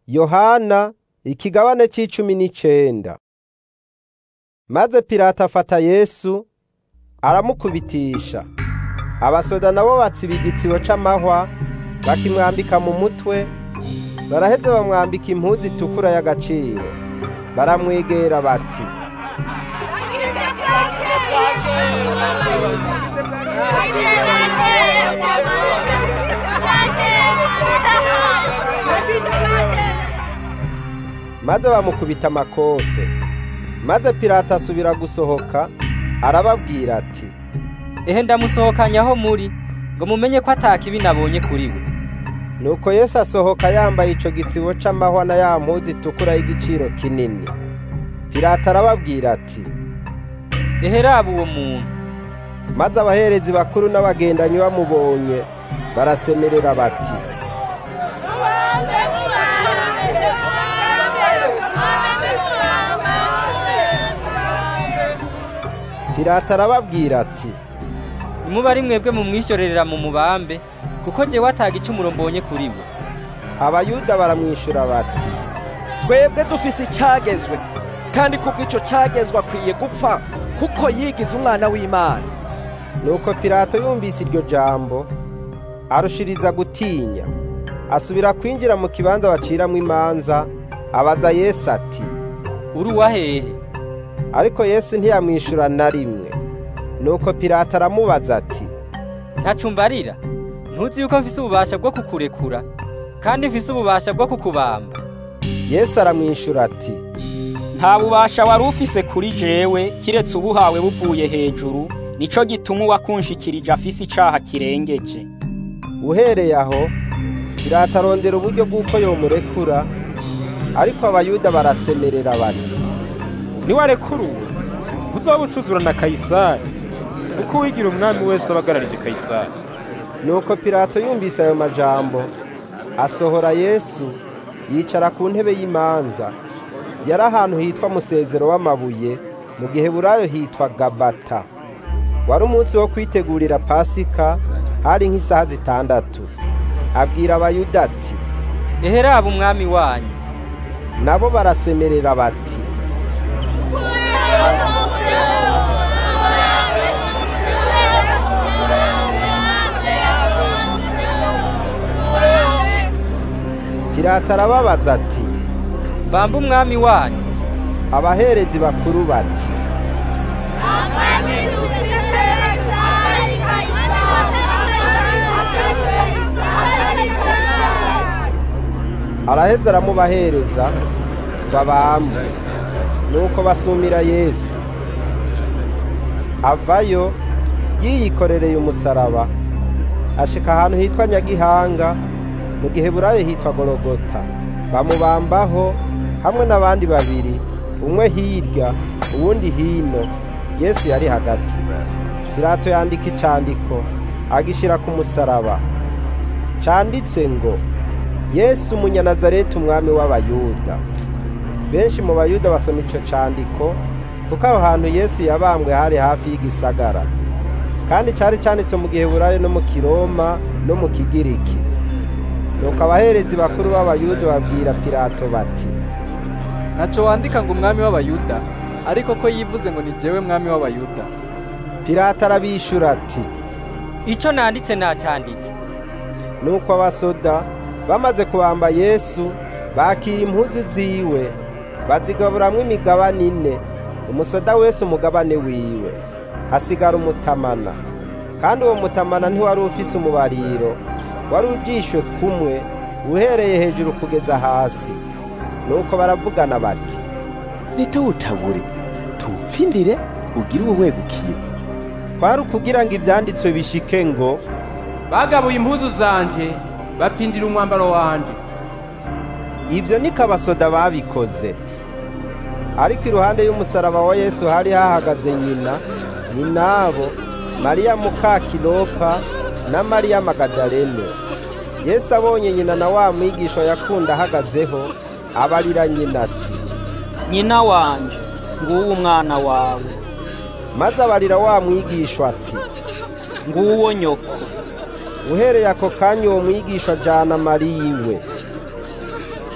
yohana ikigabane c'icumi n'icenda maze pilato afata yesu aramukubitisha abasoda nabo batsiba igitsibo c'amahwa bakimwambika mu mutwe baraheze bamwambika impuzu itukura y'agaciro baramwegera bati maze bamukubita amakofe maze pilato asubira gusohoka arababwira ati ehe ndamusohokanya aho muri ngo mumenye ko atakibi nabonye kuri we nuko yesu asohoka yambaye ico gitsibo c'amahwa na ya mpuzu itukura y'igiciro kinini pilato arababwira ati ehe raba uwo muntu maze abaherezi bakuru n'abagendanyi bamubonye barasemerera bati pilato arababwira ati nimuba ari mwebwe mumwishyurerera mu mubambe kuko jyewe ataga icumuro mbonye kuri we abayuda baramwishura bati twebwe dufise icyagezwe kandi kubw'ico cyagezwe akwiye gupfa kuko yigize umwana w'imana nuko pilato yumvise iryo jambo arushiriza gutinya asubira kwinjira mu kibanza baciramwo imanza abaza yesu ati uri uwahehe ariko yesu ntiyamwishura na rimwe nuko pilato aramubaza ati ntacumbarira ntuzi yuko mfise ububasha bwo kukurekura kandi mfise ububasha bwo kukubamba yesu aramwishura ati nta bubasha wari ufise kuri jewe kiretse ubuhawe buvuye hejuru nico gituma uwakunshikirije afise icaha kirengeje uhereye aho pilato arondera uburyo bw'uko yomurekura ariko abayuda barasemerera bati niwarekuruwe uzoba ucuzura na kayisari kuko uwigira umwami wese aba agararije kayisari nuko pilato yumvise ayo majambo asohora yesu yicara ku ntebe y'imanza yari ahantu hitwa musezero w'amabuye mu gihe burayo hitwa gabata wari umunsi wo kwitegurira pasika hari nk'isaha zitandatu abwira abayuda ati ehe raba umwami wanyu nabo barasemerera bati pilato arababaza ati bamba umwami wanyu abaherezi bakuru bati araheza aramubahereza babambwe nuko basumira yesu avayo yiyikorereye umusaraba ashika ahantu hitwa nyagihanga mu gihe burayo hitwa gorogota bamubambaho hamwe n'abandi babiri umwe hirya uwundi hino yesu yari hagati pilato yandika icandiko agishira ku musaraba canditswe ngo yesu umunyanazareti umwami w'abayuda benshi mu bayuda basoma ico candiko kuko aho hantu yesu yabambwe hari hafi y'igisagara kandi cari canditswe mu giheburayo no mu kiroma no mu kigiriki nuko abaherezi bakuru b'abayuda babwira pilato bati ntaco wandika ngo umwami w'abayuda ariko ko yivuze ngo ni jewe mwami w'abayuda pilato arabishura ati ico nanditse nacanditse nuko abasoda bamaze kubamba yesu bakira impuzu ziwe bazigaburamwo imigabane ine umusoda wese umugabane wiwe hasigara umutamana kandi uwo mutamana ntiwari ufise umubariro wari ujishwe kumwe uhereye hejuru kugeza hasi nuko baravugana bati nitawutabure tuwupfindire ugire uwo wegukiye kwari ukugira ngo ivyanditswe bishike ngo bagabuye impuzu zanje bapfindira umwambaro wanje ivyo niko abasoda babikoze ariko iruhande y'umusaraba wa yesu hari hahagaze nyina nyinabo mariya muka kilopa na mariya magadalene yesu abonye nyina na wa mwigisha yakunda ahagazeho abarira nyina ati nyina wanje nguwo umwana wawe maze abarira wa mwigisha ati nguwo nyoko uhereye ako kanya uwo mwigisha ajana mariya iwe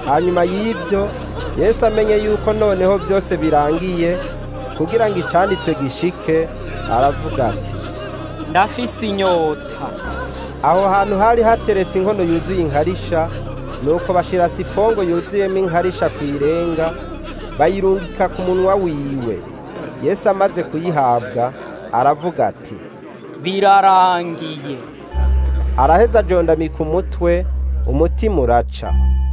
hanyuma y'ibyo yesu amenye yuko noneho byose birangiye kugira ngo icanditswe gishike aravuga ati ndafise inyota aho hantu hari hateretse inkono yuzuye inkarisha nuko bashira sipongo yuzuyemo inkarisha ku irenga bayirungika ku munwa wiwe yesu amaze kuyihabwa aravuga ati birarangiye araheza ajondamika umutwe umutima uraca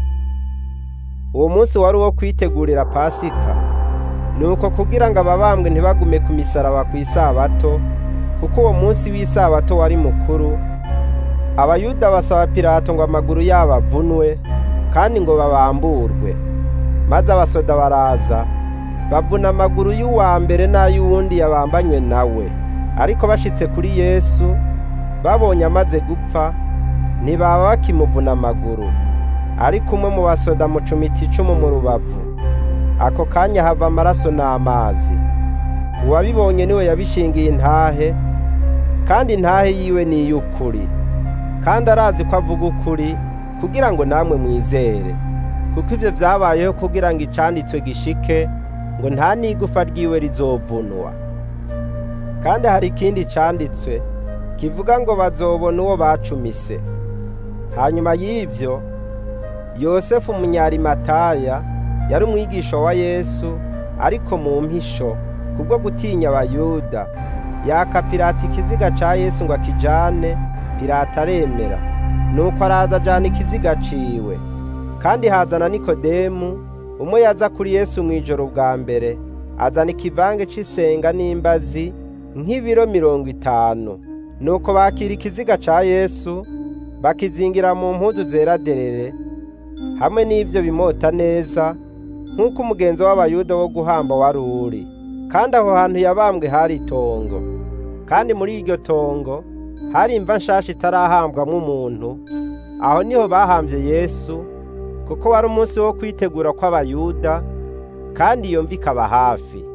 uwo munsi wari uwo kwitegurira pasika nuko kugira ngo ababambwe ntibagume ku misaraba ku isabato kuko uwo munsi w'isabato wari mukuru abayuda basaba pilato ngo amaguru yabo avunwe kandi ngo babamburwe maze abasoda baraza bavuna amaguru y'uwa mbere n'ay'uwundi yabambanywe nawe ariko bashitse kuri yesu babonye amaze gupfa ntibaba bakimuvuna amaguru ariko umwe mu basoda mucumita icumu mu rubavu ako kanya hava amaraso n'amazi uwabibonye niwe yabishingiye intahe kandi intahe yiwe ni iy'ukuri kandi arazi ko avuga ukuri kugira ngo namwe mwizere kuko ibyo byabayeho kugira ngo icanditswe gishike ngo nta n'igufa ryiwe rizovunwa kandi hari ikindi canditswe kivuga ngo bazobona uwo bacumise hanyuma y'ibyo yosefu umunyarimataya yari umwigisha wa yesu ariko mu mpisho kubwo gutinya abayuda yaka pirata ikiziga ca yesu ngo akijane pirata aremera nuko araza ajana ikiziga ciwe kandi hazana nikodemu umwe yaza kuri yesu mu ijoro bwa mbere azana ikivange c'isenga n'imbazi nk'ibiro mirongo itanu nuko bakira ikiziga ca yesu bakizingira mu mpuzu zera derere hamwe n'ibyo bimota neza nk'uko umugenzo w'abayuda wo guhamba wari uri kandi aho hantu yabambwe hari itongo kandi muri iryo tongo hari imva nshasha itarahambwamo umuntu aho niho bahambye yesu kuko wari umunsi wo kwitegura kw'abayuda kandi iyo mva ikaba hafi